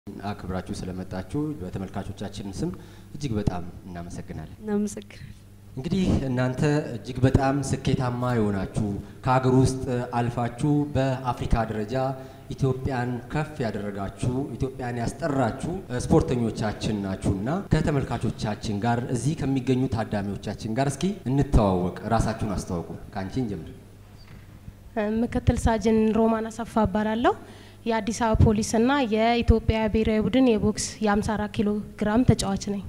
አክብራችሁ ስለመጣችሁ በተመልካቾቻችን ስም እጅግ በጣም እናመሰግናለን። እናመሰግናለን። እንግዲህ እናንተ እጅግ በጣም ስኬታማ የሆናችሁ ከሀገር ውስጥ አልፋችሁ በአፍሪካ ደረጃ ኢትዮጵያን ከፍ ያደረጋችሁ ኢትዮጵያን ያስጠራችሁ ስፖርተኞቻችን ናችሁና ከተመልካቾቻችን ጋር እዚህ ከሚገኙ ታዳሚዎቻችን ጋር እስኪ እንተዋወቅ። ራሳችሁን አስተዋውቁ። ከአንቺን ጀምር። ምክትል ሳጅን ሮማን አሰፋ እባላለሁ። የአዲስ አበባ ፖሊስና የኢትዮጵያ ብሔራዊ ቡድን የቦክስ የ54 ኪሎ ግራም ተጫዋች ነኝ።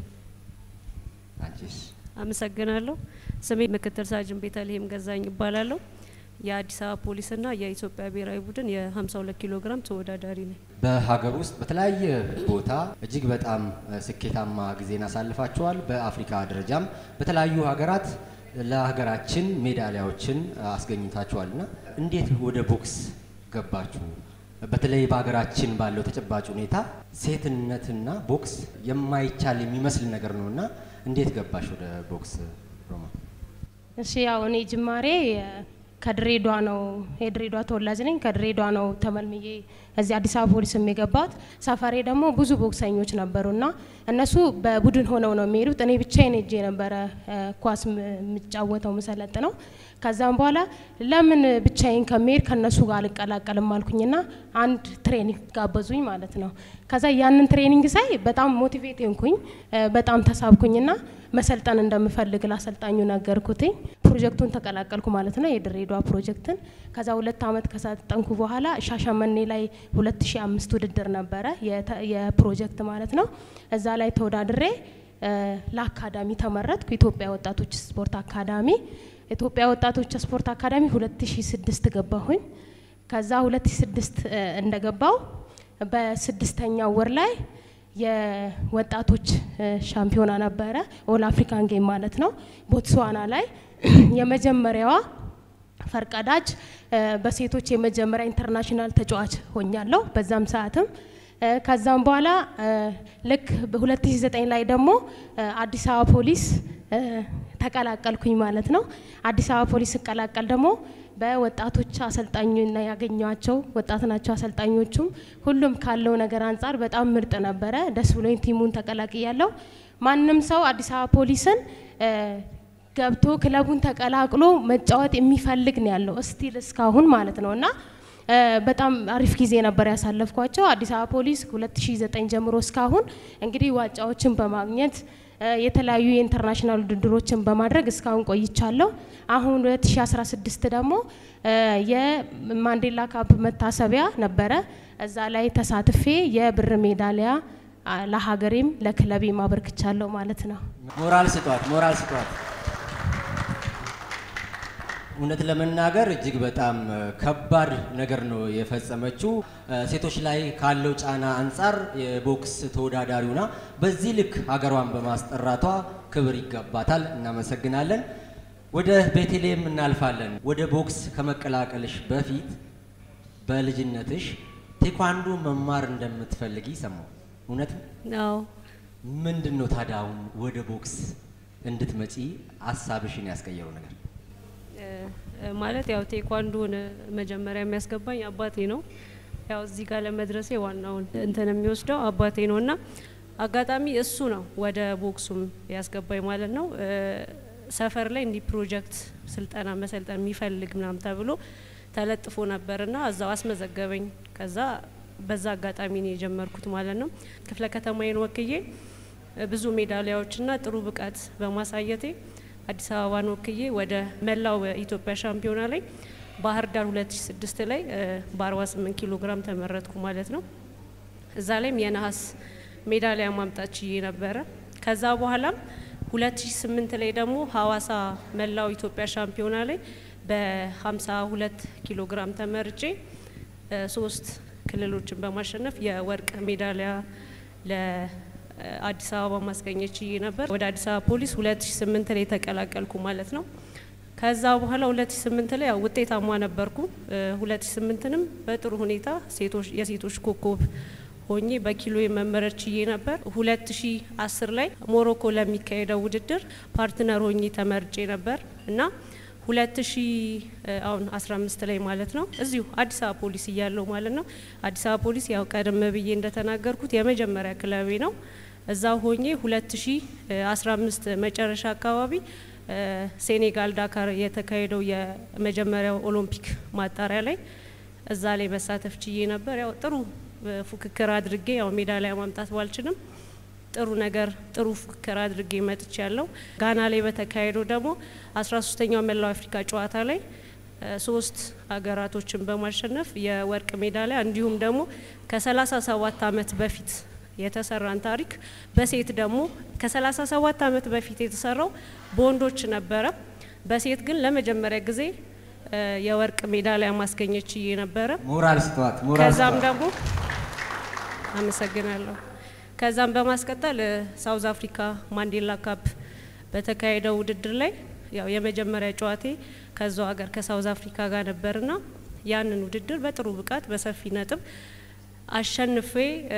አንቺስ? አመሰግናለሁ። ስሜ ምክትል ሳጅን ቤተልሔም ገዛኝ ይባላለሁ። የአዲስ አበባ ፖሊስና የኢትዮጵያ ብሔራዊ ቡድን የ52 ኪሎ ግራም ተወዳዳሪ ነኝ። በሀገር ውስጥ በተለያየ ቦታ እጅግ በጣም ስኬታማ ጊዜን አሳልፋችኋል። በአፍሪካ ደረጃም በተለያዩ ሀገራት ለሀገራችን ሜዳሊያዎችን አስገኝታችኋልና እንዴት ወደ ቦክስ ገባችሁ? በተለይ በሀገራችን ባለው ተጨባጭ ሁኔታ ሴትነትና ቦክስ የማይቻል የሚመስል ነገር ነውና እንዴት ገባሽ ወደ ቦክስ ሮማ? እሺ ያው እኔ ጅማሬ ከድሬዷ ነው የድሬዷ ተወላጅ ነኝ። ከድሬዷ ነው ተመልምዬ እዚህ አዲስ አበባ ፖሊስም የገባሁት። ሰፈሬ ደግሞ ብዙ ቦክሰኞች ነበሩና እነሱ በቡድን ሆነው ነው የሚሄዱት። እኔ ብቻዬን ሄጄ ነበረ ኳስ የምጫወተው ምሰለጥ ነው። ከዛም በኋላ ለምን ብቻዬን ከመሄድ ከነሱ ጋር አልቀላቀልም አልኩኝና አንድ ትሬኒንግ ጋበዙኝ ማለት ነው። ከዛ ያንን ትሬኒንግ ሳይ በጣም ሞቲቬት ሆንኩኝ፣ በጣም ተሳብኩኝና መሰልጠን እንደምፈልግ ላሰልጣኙ ነገርኩትኝ። ፕሮጀክቱን ተቀላቀልኩ ማለት ነው፣ የድሬዳዋ ፕሮጀክትን። ከዛ ሁለት አመት ከሰለጠንኩ በኋላ ሻሸመኔ ላይ 2005 ውድድር ነበረ የፕሮጀክት ማለት ነው። እዛ ላይ ተወዳድሬ ለአካዳሚ ተመረጥኩ። ኢትዮጵያ ወጣቶች ስፖርት አካዳሚ ኢትዮጵያ ወጣቶች ስፖርት አካዳሚ 2006 ገባሁኝ። ከዛ 2006 እንደገባው በስድስተኛው ወር ላይ የወጣቶች ሻምፒዮና ነበረ፣ ኦል አፍሪካን ጌም ማለት ነው። ቦትስዋና ላይ የመጀመሪያዋ ፈርቀዳጅ በሴቶች የመጀመሪያ ኢንተርናሽናል ተጫዋች ሆኛለሁ በዛም ሰዓትም ከዛም በኋላ ልክ በ2009 ላይ ደግሞ አዲስ አበባ ፖሊስ ተቀላቀልኩኝ ማለት ነው። አዲስ አበባ ፖሊስ ስቀላቀል ደግሞ በወጣቶች አሰልጣኙና ያገኟቸው ወጣት ናቸው አሰልጣኞቹም ሁሉም ካለው ነገር አንጻር በጣም ምርጥ ነበረ። ደስ ብሎኝ ቲሙን ተቀላቅያለሁ። ማንም ሰው አዲስ አበባ ፖሊስን ገብቶ ክለቡን ተቀላቅሎ መጫወት የሚፈልግ ነው ያለው እስቲል እስካሁን ማለት ነው እና በጣም አሪፍ ጊዜ ነበር ያሳለፍኳቸው። አዲስ አበባ ፖሊስ 2009 ጀምሮ እስካሁን እንግዲህ ዋንጫዎችን በማግኘት የተለያዩ የኢንተርናሽናል ውድድሮችን በማድረግ እስካሁን ቆይቻለሁ። አሁን 2016 ደግሞ የማንዴላ ካፕ መታሰቢያ ነበረ። እዛ ላይ ተሳትፌ የብር ሜዳሊያ ለሀገሬም ለክለቤም አበርክቻለሁ ማለት ነው። ሞራል ስጧት፣ ሞራል ስጧት። እውነት ለመናገር እጅግ በጣም ከባድ ነገር ነው የፈጸመችው። ሴቶች ላይ ካለው ጫና አንጻር የቦክስ ተወዳዳሪውና በዚህ ልክ ሀገሯን በማስጠራቷ ክብር ይገባታል። እናመሰግናለን። ወደ ቤተልሔም እናልፋለን። ወደ ቦክስ ከመቀላቀልሽ በፊት በልጅነትሽ ቴኳንዶ መማር እንደምትፈልጊ ሰማሁ። እውነት አዎ። ምንድን ነው ታዲያ አሁን ወደ ቦክስ እንድትመጪ ሀሳብሽን ያስቀየረው ነገር? ማለት ያው ቴኳንዶን መጀመሪያ የሚያስገባኝ አባቴ ነው። ያው እዚህ ጋር ለመድረሴ ዋናውን እንትን የሚወስደው አባቴ ነው እና አጋጣሚ እሱ ነው ወደ ቦክሱም ያስገባኝ ማለት ነው። ሰፈር ላይ እንዲህ ፕሮጀክት ስልጠና መሰልጠን የሚፈልግ ምናምን ተብሎ ተለጥፎ ነበርና እዛው አስመዘገበኝ። ከዛ በዛ አጋጣሚ ነው የጀመርኩት ማለት ነው። ክፍለ ከተማዬን ወክዬ ብዙ ሜዳሊያዎችና ጥሩ ብቃት በማሳየቴ አዲስ አበባን ወክዬ ወደ መላው ኢትዮጵያ ሻምፒዮና ላይ ባህር ዳር 2006 ላይ በ48 ኪሎ ግራም ተመረጥኩ ማለት ነው። እዛ ላይም የነሐስ ሜዳሊያ ማምጣት ችዬ ነበረ። ከዛ በኋላም 2008 ላይ ደግሞ ሀዋሳ መላው ኢትዮጵያ ሻምፒዮና ላይ በ52 ኪሎ ግራም ተመርጬ ሶስት ክልሎችን በማሸነፍ የወርቅ ሜዳሊያ ለአዲስ አበባ ማስገኘት ችዬ ነበር። ወደ አዲስ አበባ ፖሊስ 2008 ላይ ተቀላቀልኩ ማለት ነው። ከዛ በኋላ 2008 ላይ ያው ውጤታማ ነበርኩ። 2008ንም በጥሩ ሁኔታ ሴቶች የሴቶች ኮከብ ሆኜ በኪሎ የመመረጥ ችዬ ነበር። 2010 ላይ ሞሮኮ ለሚካሄደው ውድድር ፓርትነር ሆኜ ተመርጬ ነበር እና ሁለት ሺ አሁን 15 ላይ ማለት ነው እዚሁ አዲስ አበባ ፖሊስ እያለው ማለት ነው። አዲስ አበባ ፖሊስ ያው ቀደም ብዬ እንደተናገርኩት የመጀመሪያ ክለቤ ነው። እዛ ሆኜ 2015 መጨረሻ አካባቢ ሴኔጋል ዳካር የተካሄደው የመጀመሪያው ኦሎምፒክ ማጣሪያ ላይ እዛ ላይ መሳተፍ ችዬ ነበር። ያው ጥሩ ፉክክር አድርጌ ያው ሜዳሊያ ማምጣት ባልችልም ጥሩ ነገር ጥሩ ፉክክር አድርጌ መጥቼ ያለው ጋና ላይ በተካሄደው ደግሞ አስራ ሶስተኛው መላው አፍሪካ ጨዋታ ላይ ሶስት ሀገራቶችን በማሸነፍ የወርቅ ሜዳሊያ እንዲሁም ደግሞ ከሰላሳ ሰባት አመት በፊት የተሰራን ታሪክ በሴት ደግሞ ከሰላሳ ሰባት አመት በፊት የተሰራው በወንዶች ነበረ። በሴት ግን ለመጀመሪያ ጊዜ የወርቅ ሜዳሊያ ማስገኘት ችዬ ነበረ። ሞራል ስጧት፣ ሞራል ከዛም ስጧት። ደግሞ አመሰግናለሁ። ከዛም በማስቀጠል ሳውዝ አፍሪካ ማንዴላ ካፕ በተካሄደው ውድድር ላይ ያው የመጀመሪያ ጨዋቴ ከዛው ሀገር ከሳውዝ አፍሪካ ጋር ነበርና ያንን ውድድር በጥሩ ብቃት በሰፊ ነጥብ አሸንፌ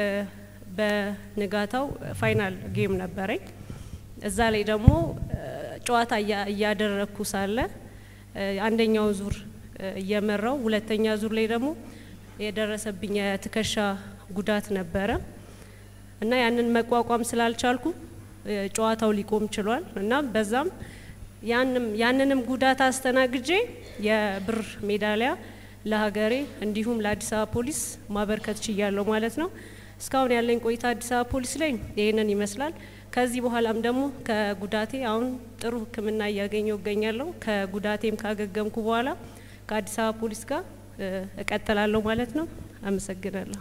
በንጋታው ፋይናል ጌም ነበረኝ። እዛ ላይ ደግሞ ጨዋታ እያ- እያደረግኩ ሳለ አንደኛው ዙር እየመራው ሁለተኛ ዙር ላይ ደግሞ የደረሰብኝ የትከሻ ጉዳት ነበረ እና ያንን መቋቋም ስላልቻልኩ ጨዋታው ሊቆም ችሏል እና በዛም ያንም ያንንም ጉዳት አስተናግጄ የብር ሜዳሊያ ለሀገሬ እንዲሁም ለአዲስ አበባ ፖሊስ ማበርከት ችያለሁ ማለት ነው። እስካሁን ያለኝ ቆይታ አዲስ አበባ ፖሊስ ላይ ይህንን ይመስላል። ከዚህ በኋላም ደግሞ ከጉዳቴ አሁን ጥሩ ሕክምና እያገኘው እገኛለሁ። ከጉዳቴም ካገገምኩ በኋላ ከአዲስ አበባ ፖሊስ ጋር እ፣ እቀጥላለሁ ማለት ነው። አመሰግናለሁ።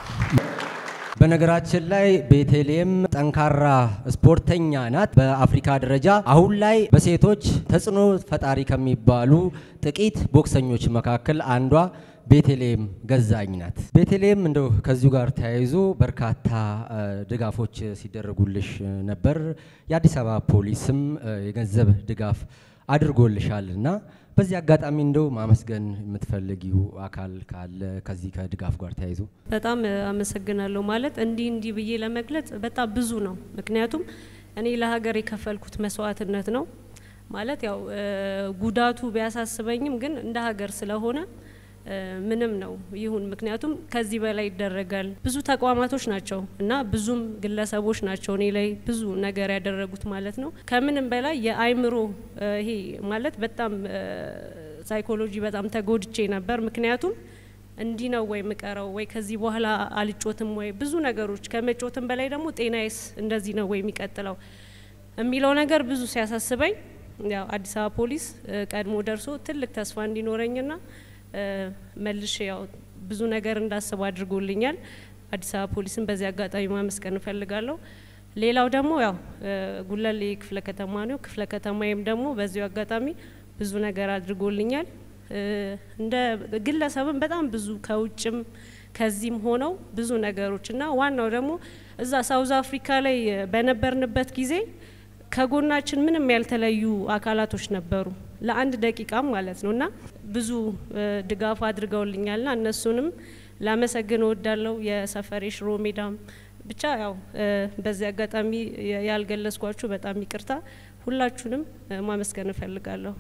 በነገራችን ላይ ቤተልሔም ጠንካራ ስፖርተኛ ናት። በአፍሪካ ደረጃ አሁን ላይ በሴቶች ተጽዕኖ ፈጣሪ ከሚባሉ ጥቂት ቦክሰኞች መካከል አንዷ ቤተልሔም ገዛኝ ናት። ቤተልሔም እንደው ከዚሁ ጋር ተያይዞ በርካታ እ፣ ድጋፎች ሲደረጉልሽ ነበር። የአዲስ አበባ ፖሊስም እ፣ የገንዘብ ድጋፍ አድርጎልሻል እና በዚህ አጋጣሚ እንደው ማመስገን የምትፈልጊው አካል ካለ ከዚህ ከድጋፍ ጋር ተያይዞ በጣም እ፣ አመሰግናለሁ። ማለት እንዲህ እንዲህ ብዬ ለመግለጽ በጣም ብዙ ነው። ምክንያቱም እኔ ለሀገር የከፈልኩት መስዋዕትነት ነው። ማለት ያው እ፣ ጉዳቱ ቢያሳስበኝም ግን እንደ ሀገር ስለሆነ እ፣ ምንም ነው ይሁን። ምክንያቱም ከዚህ በላይ ይደረጋል። ብዙ ተቋማቶች ናቸው እና ብዙም ግለሰቦች ናቸው እኔ ላይ ብዙ ነገር ያደረጉት ማለት ነው። ከምንም በላይ የአይምሮ እ፣ ይሄ ማለት በጣም እ፣ ሳይኮሎጂ በጣም ተጎድቼ ነበር። ምክንያቱም እንዲህ ነው ወይ የምቀረው ወይ ከዚህ በኋላ አልጮትም ወይ ብዙ ነገሮች ከመጮትም በላይ ደግሞ ጤናዬስ እንደዚህ ነው ወይ የሚቀጥለው የሚለው ነገር ብዙ ሲያሳስበኝ ያው አዲስ አበባ ፖሊስ እ፣ ቀድሞ ደርሶ ትልቅ ተስፋ እንዲኖረኝና እ፣ መልሼ ያው ብዙ ነገር እንዳስብ አድርጎልኛል። አዲስ አበባ ፖሊስን በዚህ አጋጣሚ ማመስገን እፈልጋለሁ። ሌላው ደግሞ ያው እ፣ ጉለሌ ክፍለ ከተማ ነው። ክፍለ ከተማዬም ደግሞ በዚሁ አጋጣሚ ብዙ ነገር አድርጎልኛል። እ፣ እንደ ግለሰብም በጣም ብዙ ከውጭም ከዚህም ሆነው ብዙ ነገሮች እና ዋናው ደግሞ እዛ ሳውዝ አፍሪካ ላይ በነበርንበት ጊዜ ከጎናችን ምንም ያልተለዩ አካላቶች ነበሩ ለአንድ ደቂቃም ማለት ነው እና ብዙ እ፣ ድጋፍ አድርገውልኛልና እነሱንም ላመሰግን እወዳለሁ። የሰፈሬ ሽሮ ሜዳም ብቻ ያው እ፣ በዚህ አጋጣሚ የ- ያልገለጽኳችሁ በጣም ይቅርታ። ሁላችሁንም እ፣ ማመስገን እፈልጋለሁ።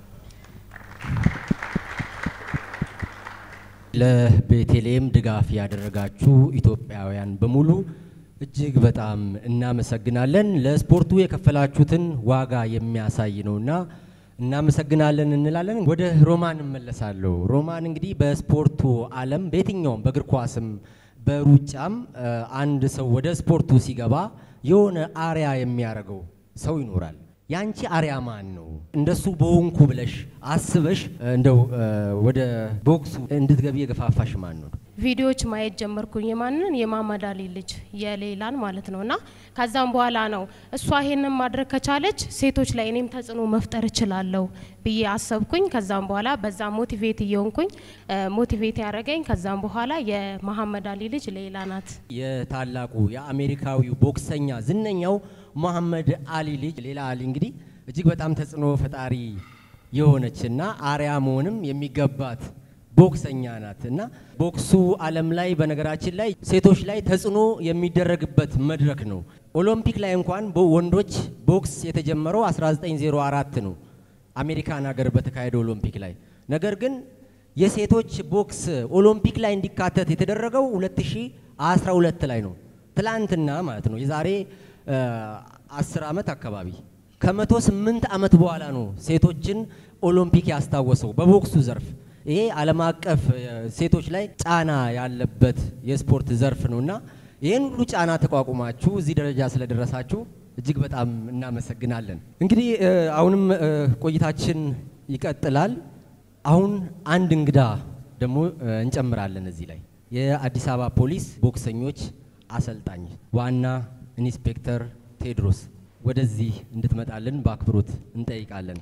ለቤተልሔም ድጋፍ ያደረጋችሁ ኢትዮጵያውያን በሙሉ እጅግ በጣም እናመሰግናለን። ለስፖርቱ የከፈላችሁትን ዋጋ የሚያሳይ ነውና እናመሰግናለን እንላለን። ወደ ሮማን እመለሳለሁ። ሮማን እንግዲህ በስፖርቱ ዓለም በየትኛውም በእግር ኳስም በሩጫም እ፣ አንድ ሰው ወደ ስፖርቱ ሲገባ የሆነ አሪያ የሚያደርገው ሰው ይኖራል። ያንቺ አሪያ ማን ነው? እንደሱ በሆንኩ ብለሽ አስበሽ እ፣ እንደው እ፣ ወደ ቦክሱ እንድትገቢ የገፋፋሽ ማን ነው? ቪዲዮዎች ማየት ጀመርኩኝ። የማንን የማመድ አሊ ልጅ የሌላን ማለት ነው። እና ከዛም በኋላ ነው እሷ ይሄንን ማድረግ ከቻለች ሴቶች ላይ እኔም ተጽዕኖ መፍጠር እችላለሁ ብዬ አሰብኩኝ። ከዛም በኋላ በዛ ሞቲቬት እየሆንኩኝ እ፣ ሞቲቬት ያደረገኝ ከዛም በኋላ የመሀመድ አሊ ልጅ ሌላ ናት። የታላቁ የአሜሪካዊው ቦክሰኛ ዝነኛው መሐመድ አሊ ልጅ ሌላ አሊ እንግዲህ እጅግ በጣም ተጽዕኖ ፈጣሪ የሆነችና አሪያ መሆንም የሚገባት ቦክሰኛ ናት እና ቦክሱ ዓለም ላይ በነገራችን ላይ ሴቶች ላይ ተጽዕኖ የሚደረግበት መድረክ ነው። ኦሎምፒክ ላይ እንኳን በወንዶች ቦክስ የተጀመረው 1904 ነው። አሜሪካን ሀገር በተካሄደ ኦሎምፒክ ላይ። ነገር ግን የሴቶች ቦክስ ኦሎምፒክ ላይ እንዲካተት የተደረገው 2012 ላይ ነው። ትላንትና ማለት ነው። የዛሬ አስር ዓመት አካባቢ ከመቶ ስምንት ዓመት በኋላ ነው ሴቶችን ኦሎምፒክ ያስታወሰው በቦክሱ ዘርፍ። ይሄ ዓለም አቀፍ ሴቶች ላይ ጫና ያለበት የስፖርት ዘርፍ ነው እና ይህን ሁሉ ጫና ተቋቁማችሁ እዚህ ደረጃ ስለደረሳችሁ እጅግ በጣም እናመሰግናለን። እንግዲህ አሁንም ቆይታችን ይቀጥላል። አሁን አንድ እንግዳ ደግሞ እንጨምራለን እዚህ ላይ የአዲስ አበባ ፖሊስ ቦክሰኞች አሰልጣኝ ዋና ኢንስፔክተር ቴዎድሮስ ወደዚህ እንድትመጣልን በአክብሮት እንጠይቃለን።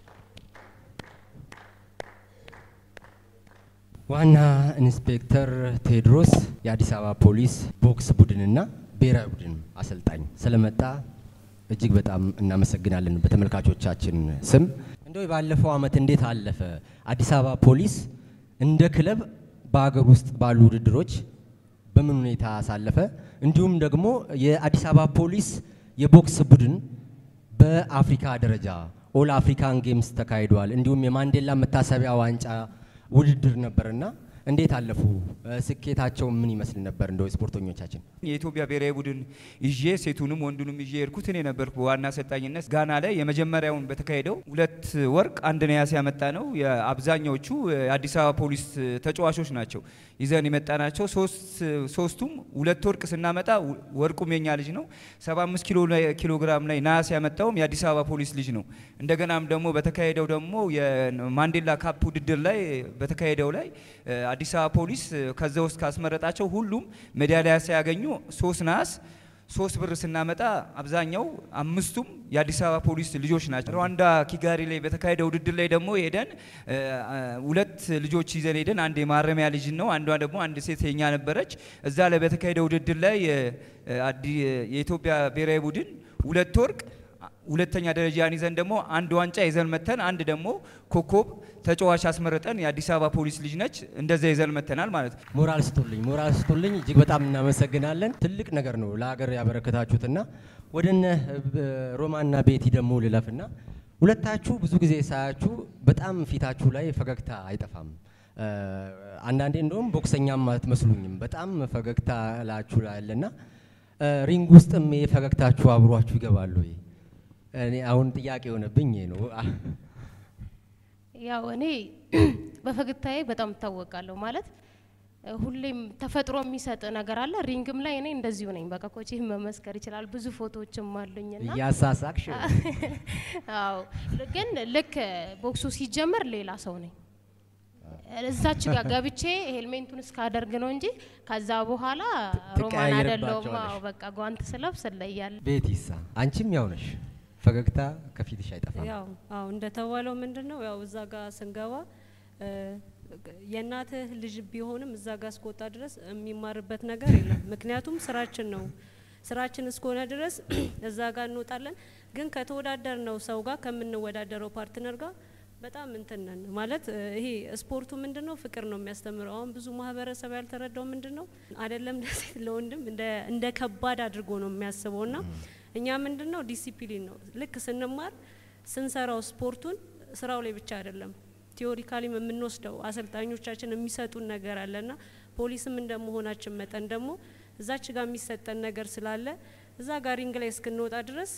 ዋና ኢንስፔክተር ቴዎድሮስ የአዲስ አበባ ፖሊስ ቦክስ ቡድንና ብሔራዊ ቡድን አሰልጣኝ ስለመጣ እጅግ በጣም እናመሰግናለን በተመልካቾቻችን ስም። እንደው ባለፈው ዓመት እንዴት አለፈ? አዲስ አበባ ፖሊስ እንደ ክለብ በሀገር ውስጥ ባሉ ውድድሮች በምን ሁኔታ አሳለፈ? እንዲሁም ደግሞ የአዲስ አበባ ፖሊስ የቦክስ ቡድን በአፍሪካ ደረጃ ኦል አፍሪካን ጌምስ ተካሂደዋል። እንዲሁም የማንዴላ መታሰቢያ ዋንጫ ውድድር ነበርና እንዴት አለፉ? ስኬታቸው ምን ይመስል ነበር? እንደው ስፖርተኞቻችን የኢትዮጵያ ብሔራዊ ቡድን ይዤ ሴቱንም ወንዱንም ይዤ የሄድኩት እኔ ነበርኩ በዋና አሰልጣኝነት። ጋና ላይ የመጀመሪያውን በተካሄደው ሁለት ወርቅ አንድ ነያስ ያመጣ ነው። የአብዛኛዎቹ የአዲስ አበባ ፖሊስ ተጫዋቾች ናቸው ይዘን የመጣ ናቸው። ሶስቱም ሁለት ወርቅ ስናመጣ ወርቁም የኛ ልጅ ነው። 75 ኪሎ ግራም ላይ ነያስ ያመጣውም የአዲስ አበባ ፖሊስ ልጅ ነው። እንደገናም ደግሞ በተካሄደው ደግሞ የማንዴላ ካፕ ውድድር ላይ በተካሄደው ላይ አዲስ አበባ ፖሊስ ከዛ ውስጥ ካስመረጣቸው ሁሉም ሜዳሊያ ሲያገኙ ሶስት ነሐስ ሶስት ብር ስናመጣ አብዛኛው አምስቱም የአዲስ አበባ ፖሊስ ልጆች ናቸው። ሩዋንዳ ኪጋሪ ላይ በተካሄደ ውድድር ላይ ደግሞ ሄደን ሁለት ልጆች ይዘን ሄደን አንድ የማረሚያ ልጅ ነው፣ አንዷ ደግሞ አንድ ሴት የኛ ነበረች። እዛ ላይ በተካሄደ ውድድር ላይ የኢትዮጵያ ብሔራዊ ቡድን ሁለት ወርቅ ሁለተኛ ደረጃን ይዘን ደግሞ አንድ ዋንጫ ይዘን መተን አንድ ደግሞ ኮከብ ተጫዋች አስመረጠን። የአዲስ አበባ ፖሊስ ልጅ ነች። እንደዛ ይዘን መተናል ማለት ነው። ሞራል ስጡልኝ፣ ሞራል ስጡልኝ። እጅግ በጣም እናመሰግናለን። ትልቅ ነገር ነው ለሀገር ያበረከታችሁትና ወደነ ሮማና ቤቲ ደግሞ ልለፍና ሁለታችሁ ብዙ ጊዜ ሳያችሁ በጣም ፊታችሁ ላይ ፈገግታ አይጠፋም። አንዳንዴ እንደውም ቦክሰኛም አትመስሉኝም። በጣም ፈገግታ ላችሁ ላለና ሪንግ ውስጥም ፈገግታችሁ አብሯችሁ ይገባሉ ወይ? እኔ አሁን ጥያቄ የሆነብኝ ነው። ያው እኔ በፈገግታዬ በጣም እታወቃለሁ። ማለት ሁሌም ተፈጥሮ የሚሰጥ ነገር አለ። ሪንግም ላይ እኔ እንደዚሁ ነኝ። በቃ ኮች መመስከር ይችላል። ብዙ ፎቶዎችም አሉኝና እያሳሳቅሽ አዎ። ግን ልክ ቦክሱ ሲጀመር ሌላ ሰው ነኝ። እዛች ጋር ገብቼ ሄልሜንቱን እስካደርግ ነው እንጂ ከዛ በኋላ ሮማን አይደለሁም። አዎ በቃ ጓንት ስለብስ እለያለሁ። ቤቲሳ አንቺም ያው ነሽ። ፈገግታ ከፊትሽ አይጠፋም። ያው አዎ እንደተባለው ምንድን ነው ያው እዛ ጋር ስንገባ የእናትህ ልጅ ቢሆንም እዛ ጋር እስከወጣ ድረስ የሚማርበት ነገር የለም። ምክንያቱም ስራችን ነው። ስራችን እስከሆነ ድረስ እዛ ጋር እንወጣለን። ግን ከተወዳደር ነው ሰው ጋር ከምንወዳደረው ፓርትነር ጋር በጣም እንትን ነን ማለት ይሄ ስፖርቱ ምንድን ነው ፍቅር ነው የሚያስተምረው። አሁን ብዙ ማህበረሰብ ያልተረዳው ምንድን ነው አይደለም ለሴት ለወንድም እንደ ከባድ አድርጎ ነው የሚያስበው ና እኛ ምንድን ነው ዲሲፕሊን ነው ልክ ስንማር ስንሰራው ስፖርቱን ስራው ላይ ብቻ አይደለም ቲዮሪካሊም የምንወስደው አሰልጣኞቻችን የሚሰጡን ነገር አለና ፖሊስም እንደመሆናችን መጠን ደግሞ እዛች ጋር የሚሰጠን ነገር ስላለ እዛ ጋር ሪንግ ላይ እስክንወጣ ድረስ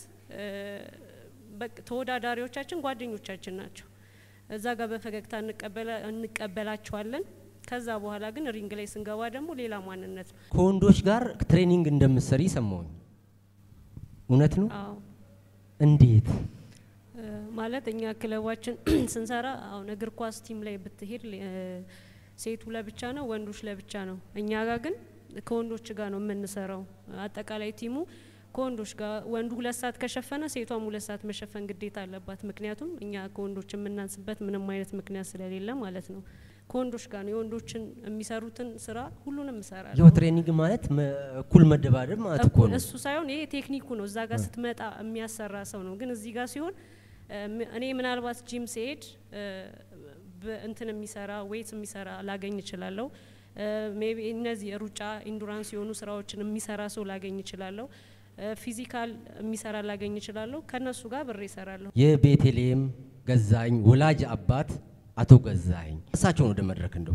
ተወዳዳሪዎቻችን ጓደኞቻችን ናቸው። እዛ ጋር በፈገግታ እንቀበላቸዋለን። ከዛ በኋላ ግን ሪንግ ላይ ስንገባ ደግሞ ሌላ ማንነት ነው። ከወንዶች ጋር ትሬኒንግ እንደምትሰሪ ሰማሁኝ። እውነት ነው? አዎ እንዴት? ማለት እኛ ክለባችን ስንሰራ አሁን እግር ኳስ ቲም ላይ ብትሄድ ሴቱ ለብቻ ነው፣ ወንዶች ለብቻ ነው። እኛ ጋር ግን ከወንዶች ጋር ነው የምንሰራው። አጠቃላይ ቲሙ ከወንዶች ጋር ወንዱ ሁለት ሰዓት ከሸፈነ ሴቷም ሁለት ሰዓት መሸፈን ግዴታ አለባት። ምክንያቱም እኛ ከወንዶች የምናንስበት ምንም አይነት ምክንያት ስለሌለ ማለት ነው። ከወንዶች ጋር ነው የወንዶችን የሚሰሩትን ስራ ሁሉንም እሰራለሁ። ያው ትሬኒንግ ማለት እኩል መደባደብ ማለት እኮ ነው። እሱ ሳይሆን ይሄ ቴክኒኩ ነው። እዛ ጋር ስትመጣ የሚያሰራ ሰው ነው። ግን እዚህ ጋር ሲሆን እኔ ምናልባት ጂም ሲሄድ እንትን የሚሰራ ዌይት የሚሰራ ላገኝ እችላለሁ። ሜቢ እነዚህ ሩጫ ኢንዱራንስ የሆኑ ስራዎችን የሚሰራ ሰው ላገኝ እችላለሁ። ፊዚካል የሚሰራ ላገኝ እችላለሁ። ከነሱ ጋር ብሬ እሰራለሁ። የቤተልሔም ገዛኸኝ ወላጅ አባት አቶ ገዛኸኝ እሳቸውን ወደ መድረክ እንደው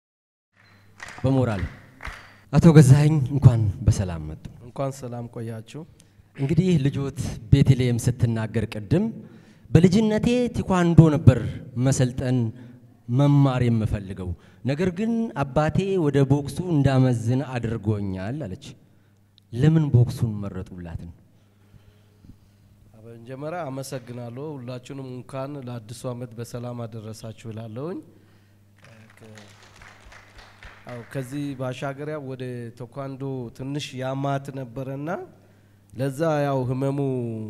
በሞራል አቶ ገዛኸኝ እንኳን በሰላም መጡ። እንኳን ሰላም ቆያችሁ። እንግዲህ ልጆት ቤተልሔም ስትናገር ቅድም በልጅነቴ ቲኳንዶ ነበር መሰልጠን መማር የምፈልገው፣ ነገር ግን አባቴ ወደ ቦክሱ እንዳመዝን አድርጎኛል አለች። ለምን ቦክሱን መረጡላትን? በመጀመሪያ አመሰግናለሁ። ሁላችሁንም እንኳን ለአዲሱ ዓመት በሰላም አደረሳችሁ እላለሁኝ። አዎ ከዚህ ባሻገር ያው ወደ ቴኳንዶ ትንሽ ያማት ነበረና ለዛ ያው ህመሙ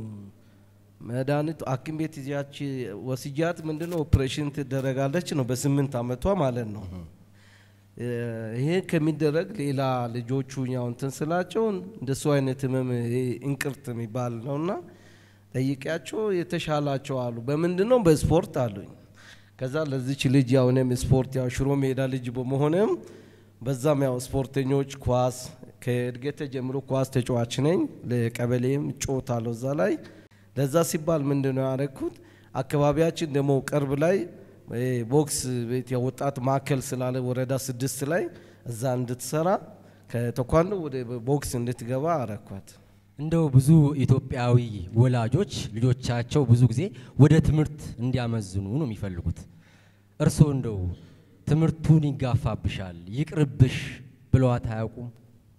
መድኃኒቱ ሐኪም ቤት ይዛች ወስጃት ምንድነው ኦፕሬሽን ትደረጋለች ነው በስምንት አመቷ ማለት ነው። ይሄ ከሚደረግ ሌላ ልጆቹ ያው እንትን ስላቸው እንደሱ አይነት ህመም ይሄ እንቅርት የሚባል ነውና ጠይቂያቸው የተሻላቸው አሉ። በምንድን ነው በስፖርት አሉኝ። ከዛ ለዚች ልጅ ያው እኔም ስፖርት ያው ሽሮ ሜዳ ልጅ በመሆንም በዛም ያው ስፖርተኞች ኳስ ከእድገት ጀምሮ ኳስ ተጫዋች ነኝ። ለቀበሌም እጫወታለሁ እዛ ላይ ለዛ ሲባል ምንድን ነው ያደረግኩት አካባቢያችን ደግሞ ቅርብ ላይ ቦክስ ቤት የወጣት ማዕከል ስላለ ወረዳ ስድስት ላይ እዛ እንድትሰራ ከቴኳንዶ ወደ ቦክስ እንድትገባ አረኳት። እንደው ብዙ ኢትዮጵያዊ ወላጆች ልጆቻቸው ብዙ ጊዜ ወደ ትምህርት እንዲያመዝኑ ነው የሚፈልጉት። እርስዎ እንደው ትምህርቱን ይጋፋብሻል፣ ይቅርብሽ ብለዋት አያውቁም?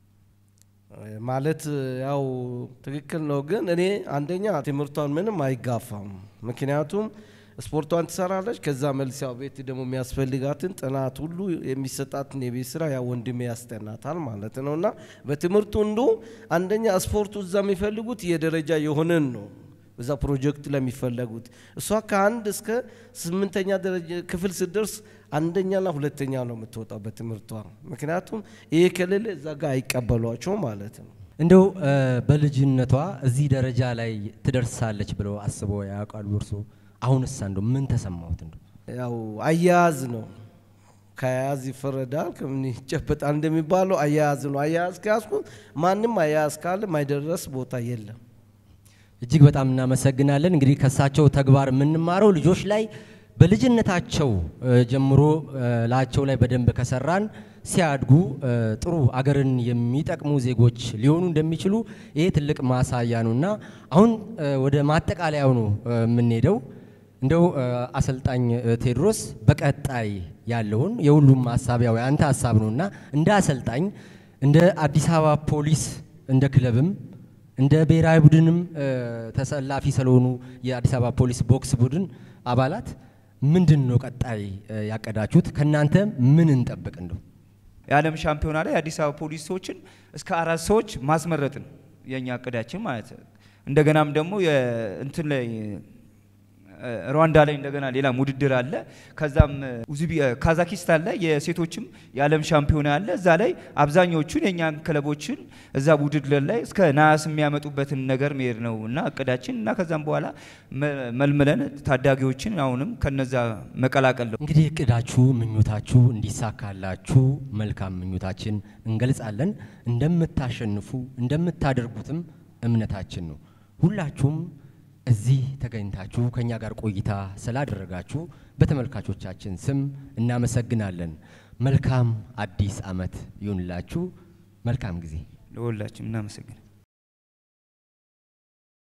ማለት ያው ትክክል ነው፣ ግን እኔ አንደኛ ትምህርቷን ምንም አይጋፋም። ምክንያቱም ስፖርቷን ትሰራለች። ከዛ መልስ ያው ቤት ደግሞ የሚያስፈልጋትን ጥናት ሁሉ የሚሰጣትን የቤት ስራ ያው ወንድሜ ያስጠናታል ማለት ነው። እና በትምህርቱ እንዱ አንደኛ ስፖርቱ እዛ የሚፈልጉት የደረጃ የሆነን ነው እዛ ፕሮጀክት ለሚፈለጉት እሷ ከአንድ እስከ ስምንተኛ ደረጃ ክፍል ስደርስ አንደኛና ሁለተኛ ነው የምትወጣው በትምህርቷ። ምክንያቱም ይሄ ከሌለ እዛ ጋር አይቀበሏቸው ማለት ነው። እንደው በልጅነቷ እዚህ ደረጃ ላይ ትደርሳለች ብለው አስበው ያውቃሉ እርስዎ? አሁንስ እንደው ምን ተሰማሁት? እንደው ያው አያያዝ ነው ከአያያዝ ይፈረዳል ከምን ይጨበጣል እንደሚባለው አያያዝ ነው። አያያዝ ከያዝኩት ማንም አያያዝ ካለ ማይደረስ ቦታ የለም። እጅግ በጣም እናመሰግናለን። እንግዲህ ከእሳቸው ተግባር የምንማረው ልጆች ላይ በልጅነታቸው ጀምሮ ላቸው ላይ በደንብ ከሰራን ሲያድጉ ጥሩ አገርን የሚጠቅሙ ዜጎች ሊሆኑ እንደሚችሉ ይሄ ትልቅ ማሳያ ነው እና አሁን ወደ ማጠቃለያው ነው የምንሄደው። እንደው አሰልጣኝ ቴዎድሮስ በቀጣይ ያለውን የሁሉም ሀሳቢያዊ አንተ ሀሳብ ነው እና እንደ አሰልጣኝ እንደ አዲስ አበባ ፖሊስ እንደ ክለብም እንደ ብሔራዊ ቡድንም ተሰላፊ ስለሆኑ የአዲስ አበባ ፖሊስ ቦክስ ቡድን አባላት ምንድን ነው ቀጣይ ያቀዳችሁት? ከእናንተ ምን እንጠብቅ? እንደው የዓለም ሻምፒዮና ላይ የአዲስ አበባ ፖሊስ ሰዎችን እስከ አራት ሰዎች ማስመረጥ ነው የእኛ እቅዳችን ማለት ነው። እንደገናም ደግሞ እንትን ላይ ሩዋንዳ ላይ እንደገና ሌላ ውድድር አለ። ከዛም ኡዝቢ ካዛኪስታን ላይ የሴቶችም የዓለም ሻምፒዮና አለ። እዛ ላይ አብዛኞቹን የእኛን ክለቦችን እዛ ውድድር ላይ እስከ ነሐስ የሚያመጡበትን ነገር መሄድ ነው እና እቅዳችን እና ከዛም በኋላ መልምለን ታዳጊዎችን አሁንም ከነዛ መቀላቀል ነው። እንግዲህ እቅዳችሁ ምኞታችሁ እንዲሳካላችሁ መልካም ምኞታችን እንገልጻለን። እንደምታሸንፉ እንደምታደርጉትም እምነታችን ነው። ሁላችሁም እዚህ ተገኝታችሁ ከኛ ጋር ቆይታ ስላደረጋችሁ በተመልካቾቻችን ስም እናመሰግናለን። መልካም አዲስ ዓመት ይሁንላችሁ። መልካም ጊዜ ለሁላችንም እናመሰግናል።